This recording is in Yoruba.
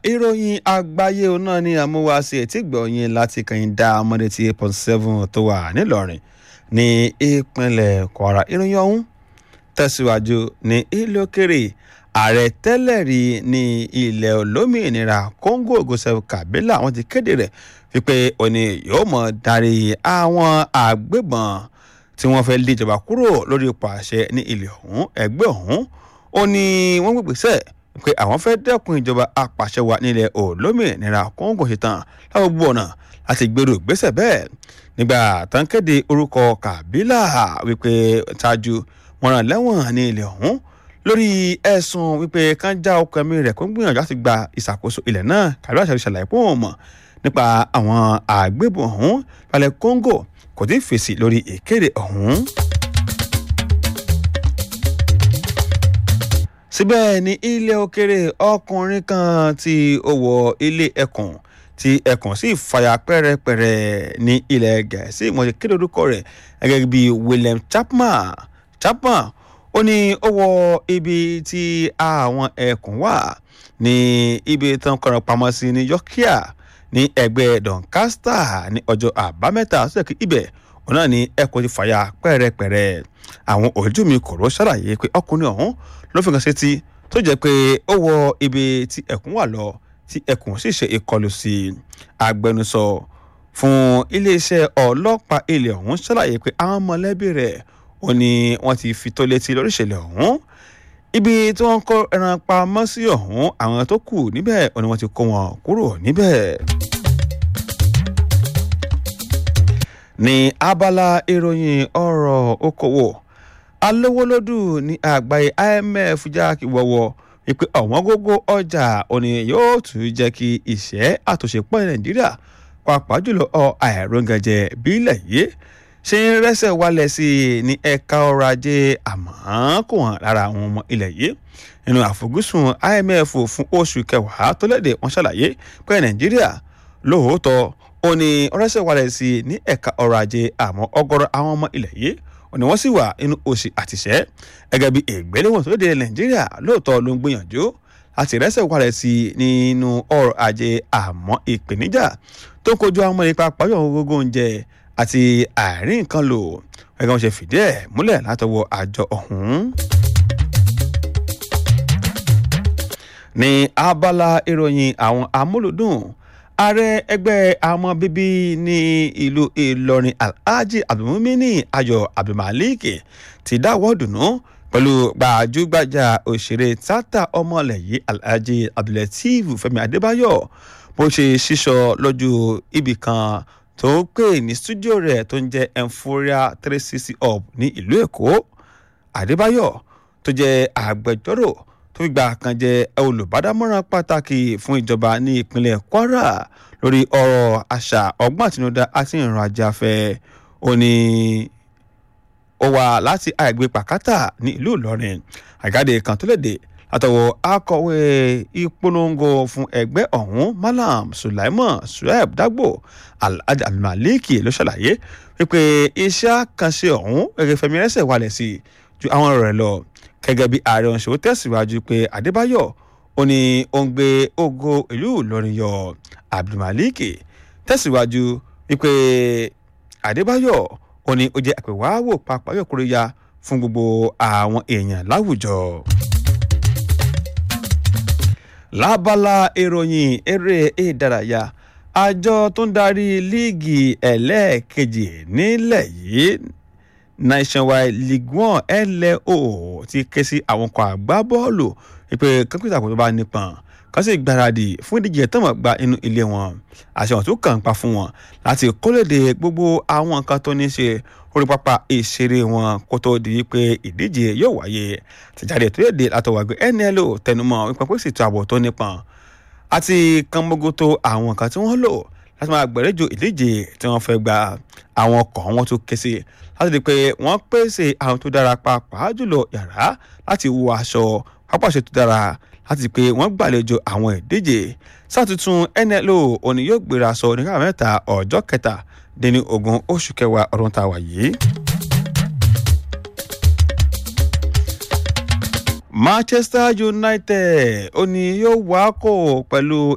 ìròyìn àgbáyé náà ni àmúwáṣe ètí gbọ̀nyìn láti kàn dá ọmọdé tí eight point seven tó wà nílọrin ní ìpínlẹ̀ kwara ìròyìn ọ̀hún tẹ̀síwájú ní ilé òkèrè ààrẹ tẹ́lẹ̀ rí ní ilẹ̀ olómìnira congo gosef kabila wọ́n ti kéde rẹ̀ wípé òní yóò mọ̀ darí àwọn àgbébọn tí wọ́n fẹ́ lé ìjọba kúrò lórí ipò àṣẹ ní ilẹ̀ ọ̀hún ẹgbẹ́ ọ̀hún ó ní wọ́n gbègbèsè pé àwọn fẹ́ dẹ́kun ìjọba apàṣẹwà nílẹ̀ olómìnira kóńgò ṣetán láwọn gbọ́ ọ̀nà láti gbèrò ìgbésẹ̀ bẹ́ẹ̀ nígbà tán kéde orúkọ kàbílà wípé ṣáájú wọn rán lẹ́wọ̀n ní ilẹ̀ ọ̀hún lórí ẹ̀sùn wípé kán já ọkọ̀ ẹ̀mí rẹ̀ kó ń gbìyànjú láti gba ìṣàkóso ilẹ̀ náà kàbílà ṣàlùyẹ ṣàlàyé pé òun mọ̀ nípa àwọn àgbébọn ọ̀hún balẹ̀ kóńgò kò tí ì fèsì lórí ìkéde ọ̀hún. síbẹ̀ ní ilé òkèrè ọkùnrin kan tí ó wọ ilé ẹkùn tí ẹkùn sì fàyà pẹ́rẹpẹ̀rẹ ní ilẹ̀ gẹ̀ẹ́sì ìmọ̀ọ́sẹ̀ kéde orúkọ rẹ̀ gẹ́gẹ́ bí william chapman chapman ó ní ó wọ ibi tí àwọn ẹkùn wà ní ibi tán kọ̀rọ̀ pamọ́ sí ní yorkia ní ẹgbẹ́ doncaster ní ọjọ́ àbámẹ́ta sọ́dọ̀ ibẹ̀ òun náà ní ẹkùn ti fàyà pẹ́rẹpẹ̀rẹ àwọn ojú mi kò ró ṣàlàyé pé ọkùnrin ọ̀hún ló fi kan sétí tó jẹ́ pé ó wọ ibi tí ẹkùn wà lọ tí ẹkùn sì ṣe ìkọlù sí agbẹnusọ fún iléeṣẹ́ ọlọ́pàá ilẹ̀ ọ̀hún ṣàlàyé pé àwọn mọ̀lẹ́bí rẹ̀ ó ní wọ́n ti fi tó létí lórí ìṣẹ̀lẹ̀ ọ̀hún ibi tí wọ́n kó ẹran pamọ́ sí ọ̀hún àwọn tó kù níbẹ̀ ó ní wọ́n ti kó wọn kúrò níbẹ̀. ní abala ìròyìn ọ̀rọ̀ okòwò alówólódù ní àgbáyé imf jákè wọ́wọ́ wípé ọ̀wọ́n gógó ọjà òní yóò tún jẹ́ kí ìṣẹ́ àtúnṣe pọ̀ ní nàìjíríà pàápàá jùlọ ọ àìróngànjẹ bílẹ̀ yìí ṣe ń rẹ́sẹ̀ wálẹ̀ sí i ní ẹ̀ka ọrọ̀ ajé àmọ́ kò hàn lára àwọn ọmọ ilẹ̀ yìí nínú àfojúsùn imf fún oṣù kẹwàá tó lédè wọn ṣàlàyé pé nàìjíríà lóòótọ́ ó ní rẹ́sẹ̀ wálẹ̀ sí i ní ẹ̀ka ọrọ̀ ajé àmọ́ ọgọ́rọ̀ àwọn ọmọ ilẹ̀ yìí òní wọ́n sì wà nínú òsì àtìṣẹ́ gẹ́gẹ́ bí ìgbéléwọ̀n tó lédè nàìjíríà lóòótọ́ ló ń gbìyànjú láti rẹ́sẹ̀ wálẹ̀ sí i nínú ọrọ̀ ajé àmọ́ ìpèníjà tó kojú àwọn ọmọ ìpa pàjọ́ gbogbo oúnjẹ àti àárín nǹkan lò gẹ́gẹ́ wọn ṣe fìdí ẹ̀ múlẹ̀ látọwọ́ àjọ ọ̀hún. ní abala ìròyìn àwọn amúlùdùn ààrẹ ẹgbẹ́ àwọn bíbí ní ìlú ìlọrin alhaji abdulmumini ayọ̀ abdulmalik ti dáwọ́ dùnú pẹ̀lú gbajúgbajà òṣèré tata ọmọlẹ̀ yìí alhaji abdulateef fẹ́mi adébáyọ̀ bó ṣe ṣíṣọ lójú ibì kan tó ń pè ní stúdíò rẹ̀ tó ń jẹ́ emphoria three sixty up ní ìlú èkó adébáyọ̀ tó jẹ́ agbẹjọ́rò tó fi gbà kan jẹ́ olùbádámọ̀ràn pàtàkì fún ìjọba ní ìpínlẹ̀ kwara lórí ọ̀rọ̀ àṣà ọgbọ́n àtinúdá àti ìrìn àjò afẹ́ ó ní ó wà láti àìgbé pàkátà ní ìlú ìlọrin àgáde kan tó léde látọwọ́ akọ̀wé ìpolongo fún ẹgbẹ́ ọ̀hún malam sulaiman sueb dagbo alhaji almaliki ló ṣàlàyé wípé iṣẹ́ àkànṣe ọ̀hún gẹ́gẹ́ fẹmi rẹ́sẹ̀ wálẹ̀ sí ju àwọn rẹ̀ lọ gẹ́gẹ́ bí ààrẹ ọ̀ṣọ́ tẹ̀síwájú pé adébáyọ̀ ó ní ó ń gbé ògo ìlú ìlọrin yọ abdulmaliki tẹ̀síwájú wípé adébáyọ̀ ó ní ó jẹ́ àpèwáwò pàápàá yọkùnrin ya fún gbogbo àwọn èèyàn láwùjọ lábala ìròyìn eré ìdárayá àjọ tó ń darí líìgì ẹlẹ́ẹ̀kejì nílẹ̀ yìí nationwide league one lo ti ké sí àwọn ọkọ̀ àgbábọ́ọ̀lù wípé kọ́ńpútà kò tó bá nípọn kán sì gbáradì fún ìdíje tọ́mọ̀ gba inú ilé wọn àṣehàn tó kàn ń pa fún wọn láti kólédè gbogbo àwọn nǹkan tó ní ṣe orí pápá ìṣeré wọn kó tó di wípé ìdíje yóò wáyé tìjáde tó yẹ dé látọwàgbé nlo tẹnumọ́ wípé pé sì tó ààbò tó nípọn àti kánmógótó àwọn nǹkan tí wọ́n lò láti máa gbẹ̀rẹ́jọ ìdíje tí wọ́n fẹ́ gba àwọn ọkọ̀ wọn tó ké sí láti di pé wọ́n pèsè àwọn tó dára pàápàá jùlọ yàrá láti wọ aṣọ pápáṣe tó dára láti pé wọ́n gbàlejò àwọn ìdíje sátútún nlo òní yóò gbéra sọ nígbà mẹ́ta ọjọ́ kẹta dín ogún oṣù kẹwàá ọdún tá a wà yìí. manchester united ó ní yóò wá kó pẹ̀lú